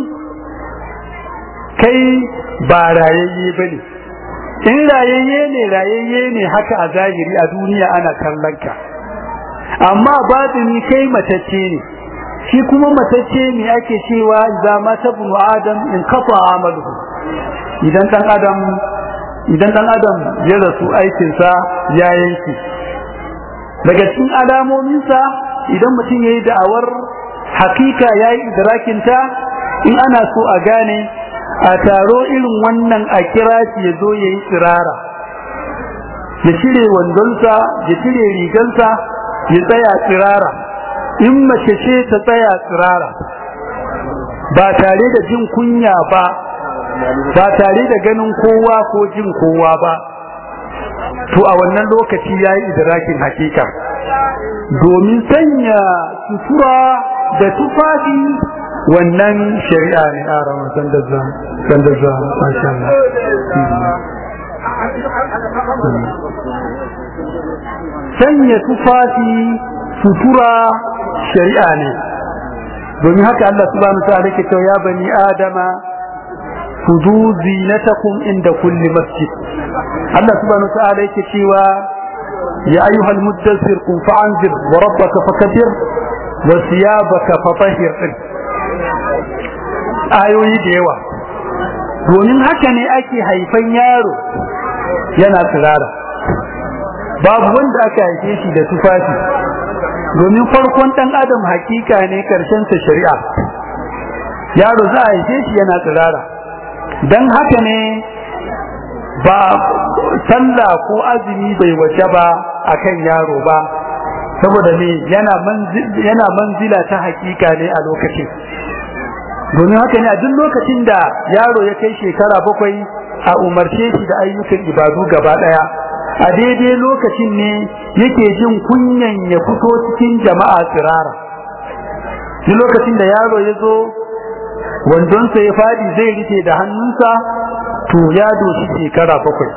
kai ba rayayye ba ne in rayayye ne rayayye ne haka a zahiri a duniya ana kallon ka amma batini kai matacce ne shi kuma matacce ne ake cewa za ma tabnu adam in kafa amaluhu idan dan adam idan dan adam ya rasu aikinsa ya yanke daga cikin alamominsa idan mutum ya yi da'awar hakika ya yi idrakinta in ana so a gane a taro irin wannan a kira shi ya zo ya yi tsirara ya cire wandonsa ya cire rigansa ya tsaya tsirara in mace ce ta tsaya tsirara ba tare da jin kunya ba ba tare da ganin kowa ko jin kowa ba to a wannan lokaci ya yi idrakin hakika domin sanya sutura da tufafi wannan shari'a ne a ramar sandazza sandazza masha Allah sanya tufafi sutura shari'a ne domin haka Allah subhanahu wa ta'ala yake cewa ya bani adama kudu zinatakum inda kulli masjid Allah subhanahu wa ta'ala yake cewa ya ayyuhal muddassir qum fa'anzir wa rabbaka fakabbir wa thiyabaka fatahhir ayoyi da yawa domin haka ne ake haifan yaro yana tsirara babu wanda aka haife shi da tufafi domin farkon dan adam hakika ne karshen sa shari'a yaro za a haife shi yana tsirara dan haka ne ba sallah ko azumi bai waje ba akan yaro ba saboda ne yana yana manzila ta hakika ne a lokacin domin haka ne a duk lokacin da yaro ya kai shekara bakwai a umarce shi da ayyukan ibadu gaba daya a daidai lokacin ne yake jin kunyan ya fito cikin jama'a tsirara duk lokacin da yaro ya zo wandonsa ya fadi zai rike da hannunsa to ya doshi shekara bakwai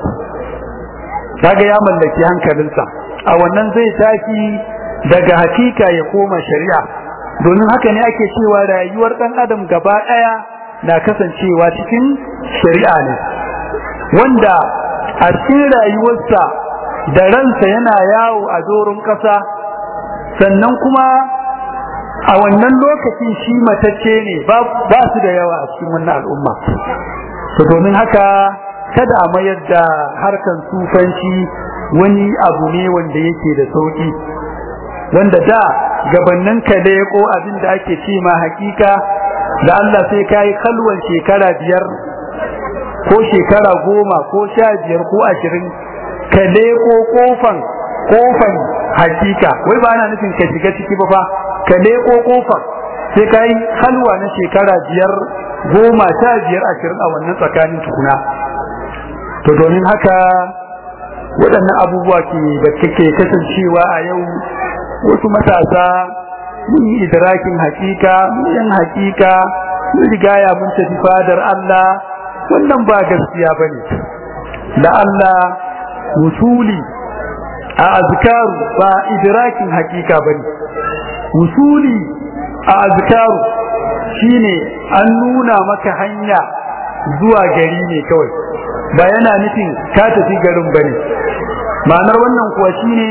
kaga ya mallaki hankalinsa a wannan zai tashi daga hakika ya koma shari'a domin haka ne ake cewa rayuwar dan adam gaba daya na kasancewa cikin shari'a ne wanda a cikin rayuwarsa da ransa yana yawo a doron kasa sannan kuma a wannan lokacin shi matacce ne ba su da yawa a cikin wannan al'umma to domin haka kada a mayar da harkan sufanci wani abu ne wanda yake da sauki wanda da gabannin ka leko abin da ake ce ma hakika da Allah sai ka yi kalwan shekara biyar ko shekara goma ko sha biyar ko ashirin ka leko kofan kofan hakika wai ba ana nufin ka shiga ciki ba fa ka leko kofan sai ka yi halwa na shekara biyar goma sha biyar ashirin a wannan tsakanin tukuna to domin haka waɗannan abubuwa ke da kake kasancewa a yau wasu matasa mun yi idrakin hakika mun yan hakika mun rigaya mun tafi fadar Allah wannan ba gaskiya bane da Allah wusuli a azkaru ba idrakin hakika bane wusuli a azkaru shine an nuna maka hanya zuwa gari ne kawai ba yana nufin ka tafi garin bane ma'anar wannan kuwa shine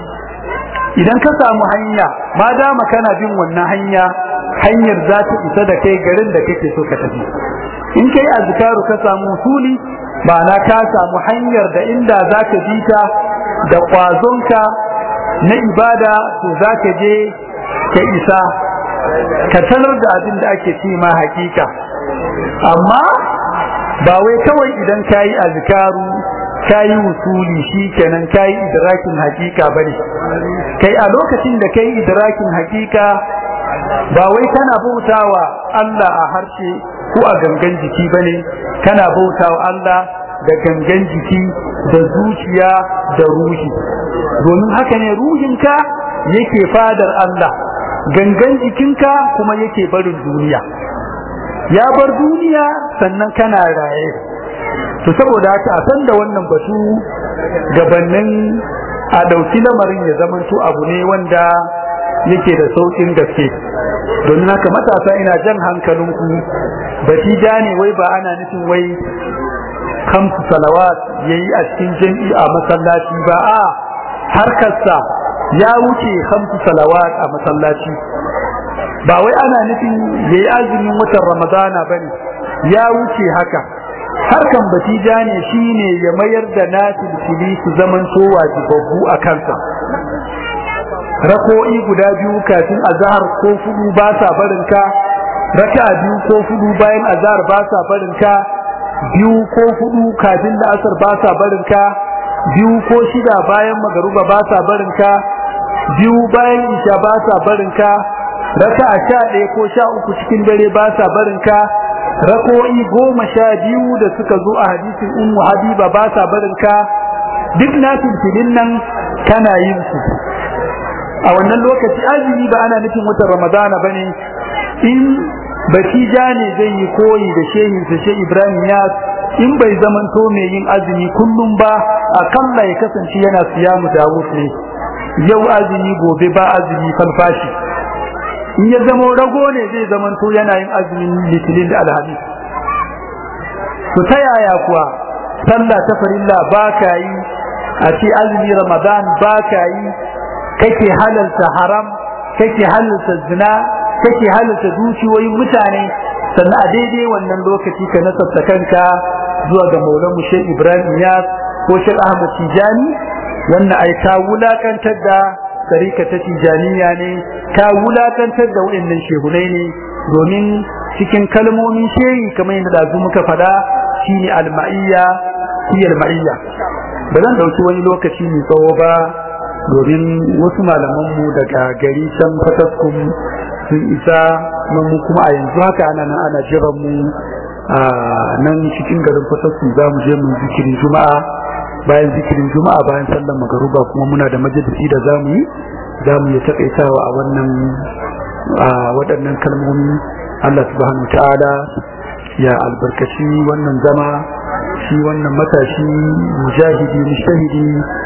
idan ka samu hanya ma dama kana bin wannan hanya hanyar za ta isa da kai garin da kake so ka tafi in kai azkaru ka samu usuli ma'ana ka samu hanyar da inda za ka bi ta da kwazonka na ibada to za ka je ka isa ka talar da abin da ake ce ma hakika amma ba wai kawai idan ka yi azkaru ka yi wusuli shi kenan ka yi idrakin hakika ba ne kai a lokacin da ka yi idrakin hakika ba wai kana bautawa Allah a harshe ko a gangan jiki ba ne kana bautawa Allah da gangan jiki da zuciya da ruhi domin haka ne ruhinka yake fadar Allah gangan jikinka kuma yake barin duniya ya bar duniya sannan kana raye to saboda haka a san da wannan batu gabanin a ɗauki lamarin ya zamanto abu ne wanda yake da sauƙin gaske domin haka matasa ina jan hankalinku batija ne wai ba ana nufin wai kamsu salawat yayi a cikin jam'i a masallaci ba a harkarsa ya wuce kamsu salawat a masallaci ba wai ana nufin yayi azumin watan ramadana bane ya wuce haka harkan batija ne shine ya mayar da nasil fili su zaman so wajibabbu a kansa rako'i guda biyu kafin azhar ko fudu ba sa barin ka raka'a biyu ko fudu bayan azhar ba sa barin ka biyu ko hudu kafin da asar ba sa barin ka biyu ko shida bayan magaruba ba sa barin ka biyu bayan isha ba sa barin ka raka'a sha ɗaya ko sha uku cikin dare ba sa barin ka rako'i goma sha biyu da suka zo a hadisin ummu habiba ba sa barin ka duk na filfilin nan kana yin su a wannan lokaci azumi ba ana nufin watan ramadana ba ne in batija ne zai yi koyi da shehinsa she ibrahim yas in bai zamanto mai yin azumi kullum ba akalla ya kasance yana siyamu dawud ne yau azumi gobe ba azumi falfashi in ya zama rago ne zai zamanto yana yin azumin litinin da alhamis to ta yaya kuwa sallah ta farilla ba ka yi a ce azumi ramadan ba ka yi kake halalta haram kake halalta zina kake halalta dukiyoyin mutane sannan a daidai wannan lokaci ka nasabta kanka zuwa ga maulan mu Sheikh Ibrahim Iyas ko Sheikh Ahmad Tijani wannan ai ta wulakantar da tarika ta Tijaniya ne ta wulakantar da wayannan shehunai ne domin cikin kalmomin shehi kamar yadda da muka faɗa shine al-ma'iyya hiya al-ma'iyya ba zan dauki wani lokaci mai tsawo ba domin wasu malamanmu daga gari can fataskum sun isa nan mu kuma a yanzu haka ana nan ana jiran mu a nan cikin garin fataskum za mu je mu zikirin juma'a bayan zikirin juma'a bayan sallar magaruba kuma muna da majalisi da za mu yi za mu yi takaitawa a wannan waɗannan kalmomi Allah subhanahu ta'ala ya albarkaci wannan zama shi wannan matashi mujahidi mujtahidi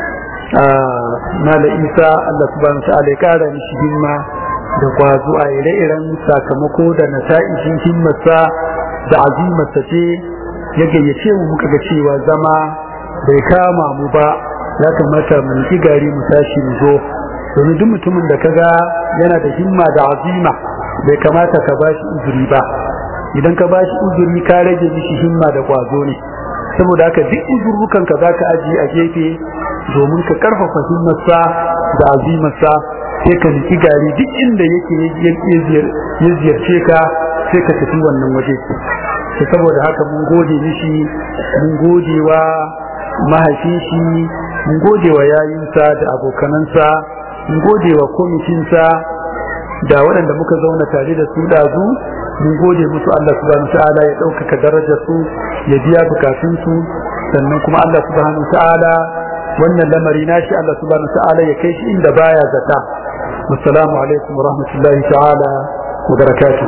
mala isa Allah subhanahu ta'ala ya kara mishi himma da kwazo a ire-iren sakamako da nata'ijin himmarsa da azimarsa ce ya gayyace mu muka ga cewa zama bai kama mu ba ya kamata mu yi gari mu tashi mu zo domin duk mutumin da kaga yana da himma da azima bai kamata ka bashi uzuri ba idan ka bashi uzuri ka rage mishi himma da kwazo ne saboda haka duk uzurrukan ka zaka aji a gefe domin ka karfafa himmarsa da azimarsa sai ka niki gari duk inda yake ya ziyarce ka sai ka tafi wannan waje sai saboda haka mun gode mishi mun gode wa mahaifin shi mun gode wa yayinsa da abokanansa mun gode wa kwamitinsa da waɗanda muka zauna tare da su ɗazu mun gode musu Allah subhanahu ta'ala ya ɗaukaka darajar su ya biya bukatun su sannan kuma Allah subhanahu ta'ala wannan lamari nashi Allah subhanahu ta'ala ya kai shi inda baya zata assalamu alaikum wa rahmatullahi ta'ala wa barakatuh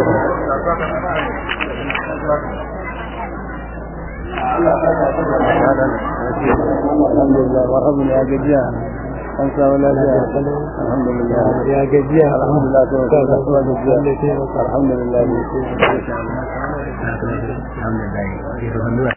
alhamdulillah warhamun ya gajiya an samu lafiya alhamdulillah ya gajiya alhamdulillah to ka kasuwa gajiya alhamdulillah alhamdulillah